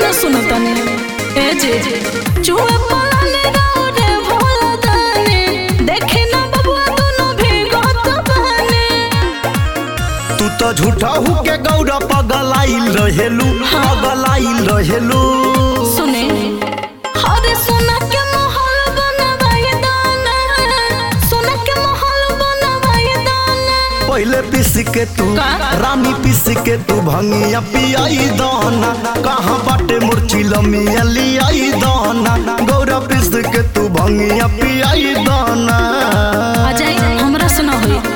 न सुनो तनी ए जे चुए पलाने रे भोला दाने देखे ना बबुआ दोनों भीगत बने तू तो झूठा हु के गौरा पगलाइल रहेलू पगलाइल रहेलू सुने हरे सोना के महल बनवाए दाना सोना के महल बनवाए दाना पहले पिस के तू का? रानी पिस के तू भंगिया पियाई दाना कहाँ बाटे मुर्ची लमिया लियाई दाना गौरा पिस के तू भंगिया पियाई दाना आ जाई हमरा से ना होई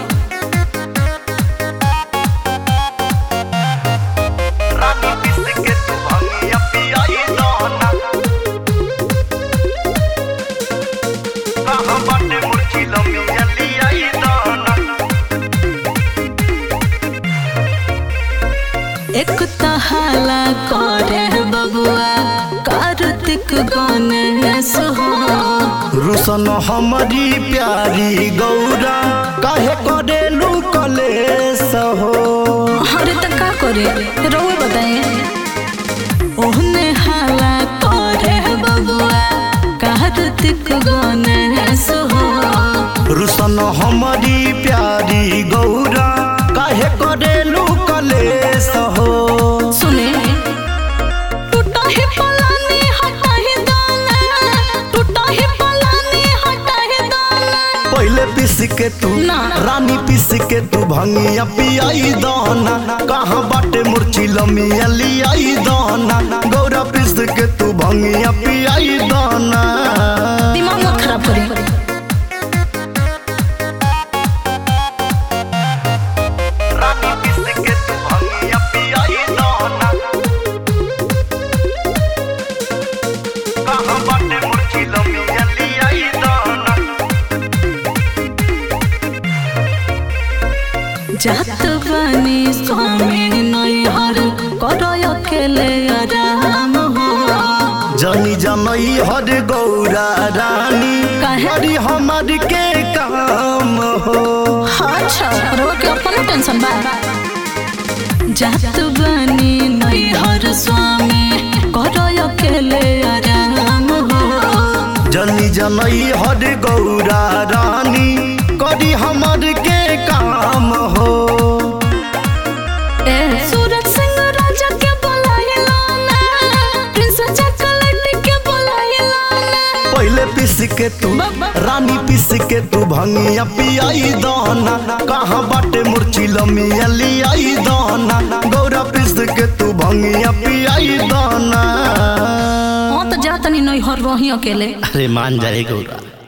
रानी पिस के तू भंगिया पियाई दाना कहाँ बाटे मुर्ची लमिया लियाई दाना एक तहाला करे बबुआ कार्तिक गणेश हो रुसन हमारी प्यारी गौरा काहे करेलू कलेस हो अरे त का करे रोए बताए ओहने हाला करे बबुआ कार्तिक गणेश हो रुसन हमारी प्यारी गौरा काहे करेलू कलेस हो सुने टूटा ही पलानी हटा ही दाना टूटा ही पलानी हटा ही दाना पहले पिस के तू ना। रानी पिस के तू भंगिया पियाई दाना कहाँ बाटे मुर्ची लमिया लियाई दाना गौरा पिस के तू भंगिया पियाई दाना दिमाग मत खराब करी रानी पिस के तू भंगिया पियाई दाना कहाँ बाटे मुर्ची लमिया लियाई दाना जात बनी स्वामी नैहर करो अकेले आराम हो जनी जनई हर गौरा रानी काहे? हरी हमार के काम हो अच्छा रो के अपन टेंशन बा जात बनी नैहर स्वामी करो अकेले आराम हो जनी जनई हर गौरा रानी करी हमार के काम हो ए सूरज सिंह राजा के बुलाइला ना प्रिंस चॉकलेट के बुलाइला ना पहले पिस के तू रानी पिस के तू भंगिया पियाई दाना कहाँ बाटे मुर्ची लमिया लियाई दाना गौरा पिस के तू भंगिया पियाई दाना हाँ तो जा तनी नैहर रही अकेले अरे मान जाए गौरा